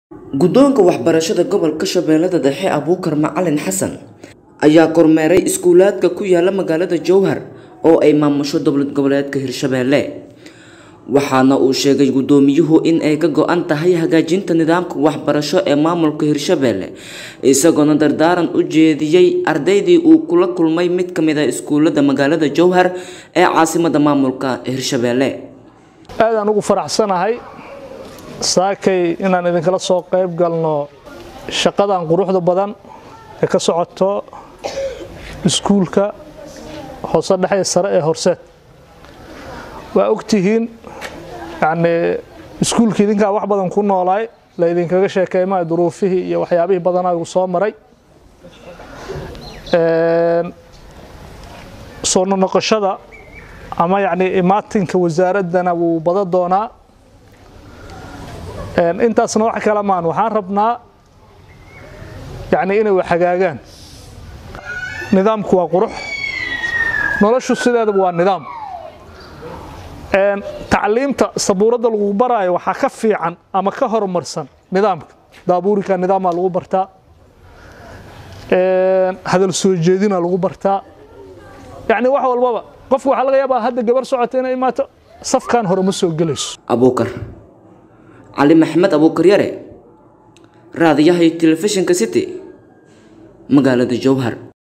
guddoonka waxbarashada gobolka shabeellada dhexe abuukar macalin xasan ayaa kormeeray iskuulaadka ku yaala magaalada jowhar oo ay maamusho dowlad goboleedka hirshabeelle waxaana uu sheegay guddoomiyuhu in ay ka go-an tahay hagaajinta nidaamka waxbarasho ee maamulka hirshabeelle isagoona dardaaran u jeediyey ardaydii uu kula kulmay mid ka mid a iskuulada magaalada jowhar ee caasimada maamulka hirshabeelle aadaan ugu faraxsanahay saakay inaan idinkala soo qayb galno shaqadan quruxda badan ee ka socoto iskuulka hoose dhexe sare ee horseed waa ogtihiin yani iskuulka idinkaa wax badan ku noolaay la idinkaga sheekeymaa duruufihii iyo waxyaabihii badanaa igu soo maray soo noqoshada ama yani imaatinka wasaaraddana wuu bada doonaa intaasna wax kala maan waxaan rabnaa yani inay wax hagaagaan nidaamku waa qurux noloshu sideedaba waa nidaam tacliimta sabuuradda lagu baraayo waxaa ka fiican ama ka horumarsan nidaamka daabuurika nidaamaa lagu bartaa hadal soo jeedina lagu bartaa yani wax walbaba qofku waxaa laga yaabaa hadda gabar socota inay imaato safkan hore ma soo gelayso abuukar cali maxmed abuukar yare raadiyaha iyo telefishinka city magaalada jowhar